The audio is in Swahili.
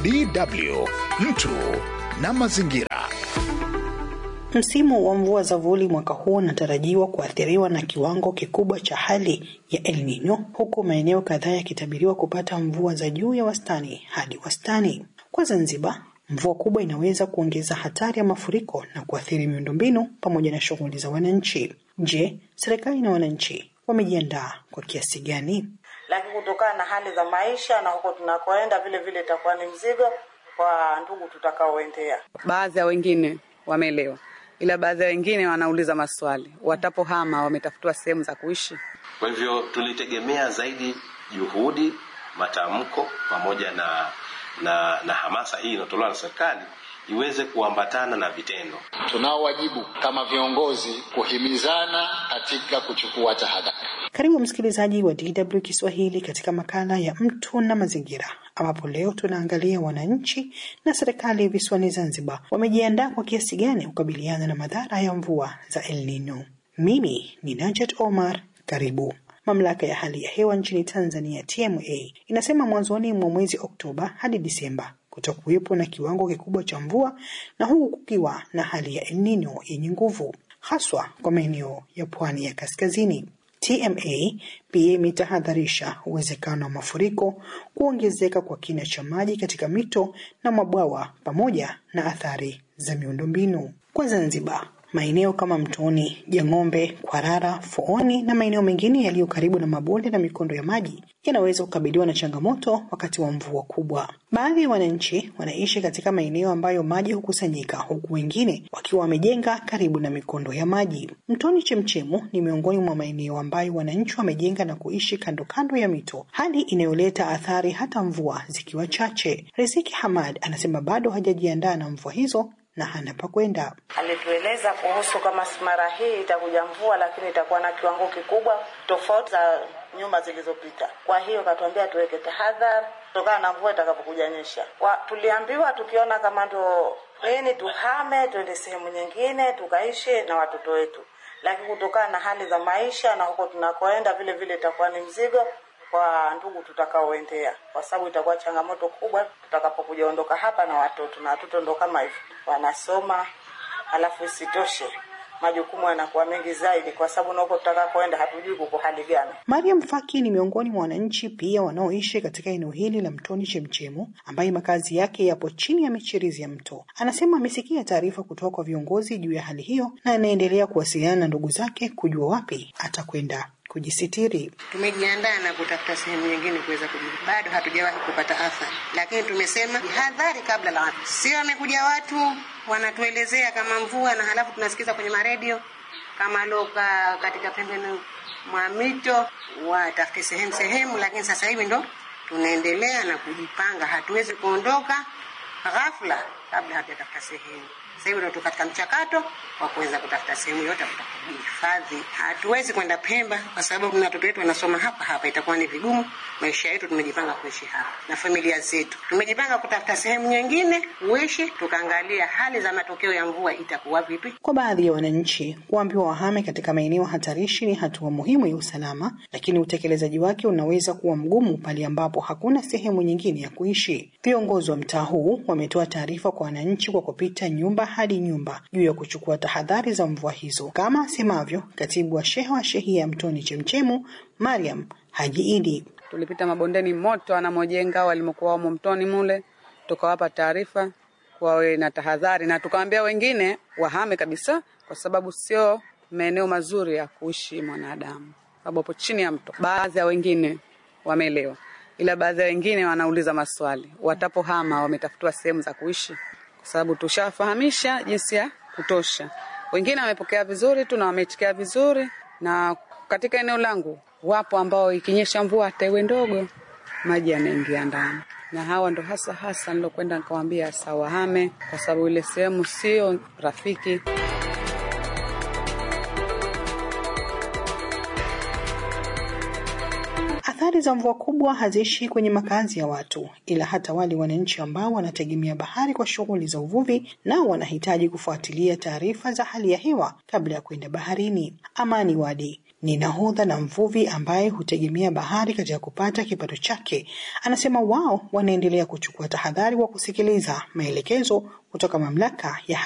DW mtu na mazingira. Msimu wa mvua za vuli mwaka huu unatarajiwa kuathiriwa na kiwango kikubwa cha hali ya El Nino, huku maeneo kadhaa yakitabiriwa kupata mvua za juu ya wastani hadi wastani. Kwa Zanzibar, mvua kubwa inaweza kuongeza hatari ya mafuriko na kuathiri miundombinu pamoja na shughuli za wananchi. Je, serikali na wananchi wamejiandaa kwa kiasi gani? Lakini kutokana na hali za maisha na huko tunakoenda, vile vile itakuwa ni mzigo kwa ndugu tutakaoendea. Baadhi ya wengine wameelewa, ila baadhi ya wengine wanauliza maswali, watapohama wametafutiwa sehemu za kuishi. Kwa hivyo tulitegemea zaidi juhudi, matamko pamoja na na, na hamasa hii inayotolewa na serikali iweze kuambatana na vitendo. Tunao wajibu kama viongozi kuhimizana katika kuchukua tahadhari. Karibu msikilizaji wa DW Kiswahili katika makala ya mtu na mazingira, ambapo leo tunaangalia wananchi na serikali visiwani Zanzibar wamejiandaa kwa kiasi gani kukabiliana na madhara ya mvua za El Nino. Mimi ni Najat Omar, karibu. Mamlaka ya hali ya hewa nchini Tanzania TMA inasema mwanzoni mwa mwezi Oktoba hadi Disemba kutakuwepo na kiwango kikubwa cha mvua na huku kukiwa na hali ya El Nino yenye nguvu haswa kwa maeneo ya pwani ya kaskazini. TMA pia imetahadharisha uwezekano wa mafuriko, kuongezeka kwa kina cha maji katika mito na mabwawa pamoja na athari za miundombinu. Kwa Zanzibar, maeneo kama Mtoni, Jang'ombe, Kwarara, Fooni na maeneo mengine yaliyo karibu na mabonde na mikondo ya maji yanaweza kukabiliwa na changamoto wakati wa mvua kubwa. Baadhi ya wananchi wanaishi katika maeneo ambayo maji hukusanyika, huku wengine wakiwa wamejenga karibu na mikondo ya maji. Mtoni Chemchemu ni miongoni mwa maeneo ambayo wananchi wamejenga na kuishi kando kando ya mito, hali inayoleta athari hata mvua zikiwa chache. Riziki Hamad anasema bado hajajiandaa na mvua hizo na hana pa kwenda. Alitueleza kuhusu kama mara hii itakuja mvua, lakini itakuwa na kiwango kikubwa tofauti za nyuma zilizopita. Kwa hiyo katuambia tuweke tahadhari kutokana na mvua itakapokuja nyesha. Kwa tuliambiwa tukiona kama ndo ini tuhame tuende sehemu nyingine tukaishi na watoto wetu, lakini kutokana na hali za maisha na huko tunakoenda, vile vile itakuwa ni mzigo kwa ndugu tutakaoendea, kwa sababu itakuwa changamoto kubwa tutakapokuja ondoka hapa na watoto, na watoto ndo kama hivyo wanasoma, halafu isitoshe majukumu yanakuwa mengi zaidi, kwa sababu na huko tutakakoenda hatujui kuko hali gani. Mariam Faki ni miongoni mwa wananchi pia wanaoishi katika eneo hili la Mtoni Chemchemu, ambaye makazi yake yapo chini ya michirizi ya mto. Anasema amesikia taarifa kutoka kwa viongozi juu ya hali hiyo na anaendelea kuwasiliana na ndugu zake kujua wapi atakwenda kujisitiri. Tumejiandaa na kutafuta sehemu nyingine kuweza kujibu. Bado hatujawahi kupata athari, lakini tumesema jihadhari kabla la watu. Sio wamekuja watu wanatuelezea kama mvua, na halafu tunasikiza kwenye maredio kama loka katika pembeni mwa mito watafute sehemu sehemu, lakini sasa hivi ndo tunaendelea na kujipanga. Hatuwezi kuondoka ghafla kabla hatujatafuta sehemu. Sasa hivi ndo tuko katika mchakato wa kuweza kutafuta sehemu yote kuhifadhi. Hatuwezi kwenda Pemba kwa sababu na watoto wetu wanasoma hapa hapa, itakuwa ni vigumu. Maisha yetu tumejipanga kuishi hapa na familia zetu, tumejipanga kutafuta sehemu nyingine kuishi, tukaangalia hali za matokeo ya mvua itakuwa vipi. Kwa baadhi ya wananchi, kuambiwa wahame katika maeneo hatarishi ni hatua muhimu ya usalama, lakini utekelezaji wake unaweza kuwa mgumu pale ambapo hakuna sehemu nyingine ya kuishi. Viongozi wa mtaa huu wametoa taarifa kwa wananchi kwa kupita nyumba hadi nyumba juu ya kuchukua tahadhari za mvua hizo, kama asemavyo katibu wa sheha wa shehia ya Mtoni Chemchemu, Mariam Haji Idi. Tulipita mabondeni moto anamojenga walimokuwa wamo mtoni mule, tukawapa taarifa wawe na tahadhari, na tukawaambia wengine wahame kabisa, kwa sababu sio maeneo mazuri ya kuishi mwanadamu, sababu hapo chini ya mto. Baadhi ya wengine wameelewa, ila baadhi ya wengine wanauliza maswali, watapohama wametafutiwa sehemu za kuishi kwa sababu tushafahamisha jinsi ya kutosha. Wengine wamepokea vizuri tu na wameitikia vizuri, na katika eneo langu wapo ambao ikinyesha mvua hata iwe ndogo, maji yanaingia ndani, na hawa ndo hasa hasa nilokwenda nikawaambia sawahame, kwa sababu ile sehemu sio rafiki. Athari za mvua kubwa haziishi kwenye makazi ya watu, ila hata wale wananchi ambao wanategemea bahari kwa shughuli za uvuvi, nao wanahitaji kufuatilia taarifa za hali ya hewa kabla ya kwenda baharini. Amani Wadi ni nahodha na mvuvi ambaye hutegemea bahari katika kupata kipato chake, anasema wao wanaendelea kuchukua tahadhari kwa kusikiliza maelekezo kutoka mamlaka ya